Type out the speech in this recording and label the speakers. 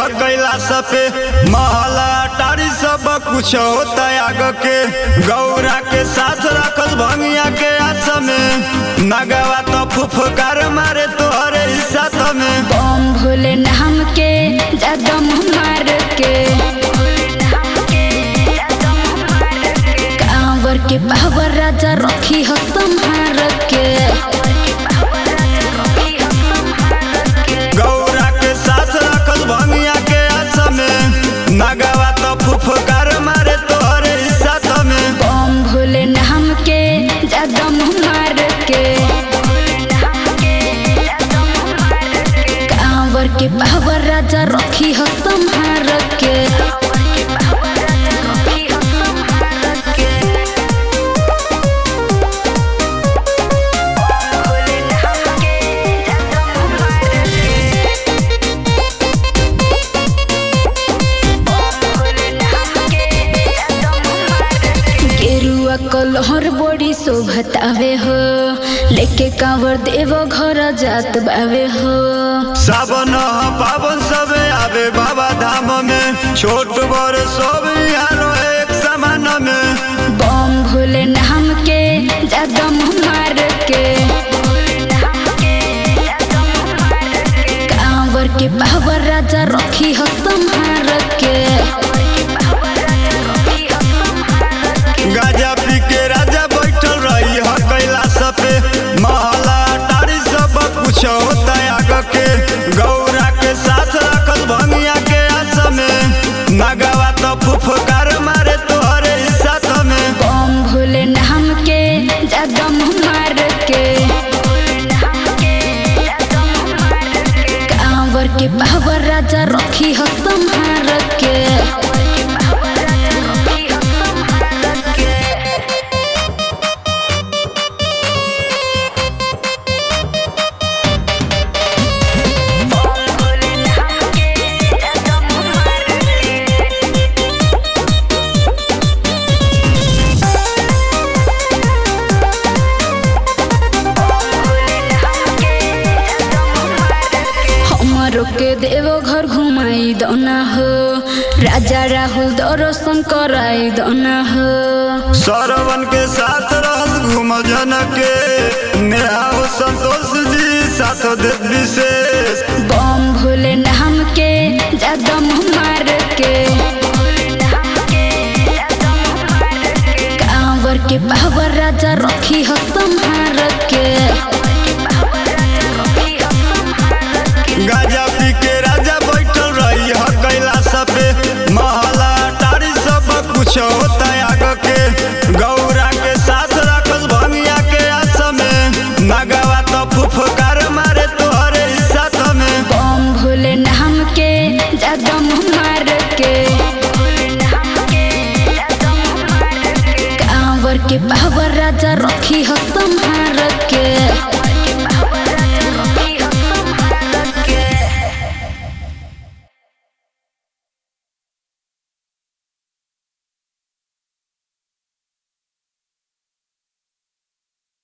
Speaker 1: कैलाश पे महला टारी सब कुछ होता आग के गौरा के साथ रखल भंगिया के आस में नगवा तो फुफकार मारे तोहरे हिस्सा में
Speaker 2: बम भोले नाम के जदम मार के कांवर के पावर राजा रखी हो संहार के
Speaker 1: गौरा के साथ रखल भंगिया के आस में नगवा तो फुफकार मारे तोहरे हिस्सा में
Speaker 2: बम भोले नाम के जदम मार के कांवर के पावर राजा रखी हो संहार के गेरुआ कलहर बड़ी शोभतावे हो लेके कांवर देव घर जात बावे हो
Speaker 1: सावन पावन सबे आवे बाबा धाम में छोट बड़ सब यारो एक समान में
Speaker 2: बम भोले नाम के जदम मार के कांवर के पावर राजा रखी हो संहार के
Speaker 1: गाजा पी के राजा बैठल रही ह कैलाश पे महला टारी सब कुछ होता आग के गौरा के साथ रखल भंगिया के आस में नगवा तो फुफकार मारे तोहरे हिस्सा में
Speaker 2: बम भोले नाम के जदम मार के कांवर के पावर राजा रखी हो संहार के हमरो के देवो घर घुमाई दना हो राजा राहुल दर्शन कराई दना हो
Speaker 1: सरवन के साथ रहस घूम जन के नेहा हो संतोष जी साथ देव विशेष
Speaker 2: बम भोले नाम के जदम मार के कांवर के पावर राजा रखी हो संहार के
Speaker 1: गाजा पी के राजा बैठल रही ह कैलाश पे महला टारी सब कुछ होता आग के गौरा के साथ रखल भंगिया के आस में नगवा तो फुफकार मारे तोहरे हिस्सा में
Speaker 2: बम भोले नाम के जदम मार के कांवर के पावर राजा रखी हो संहार के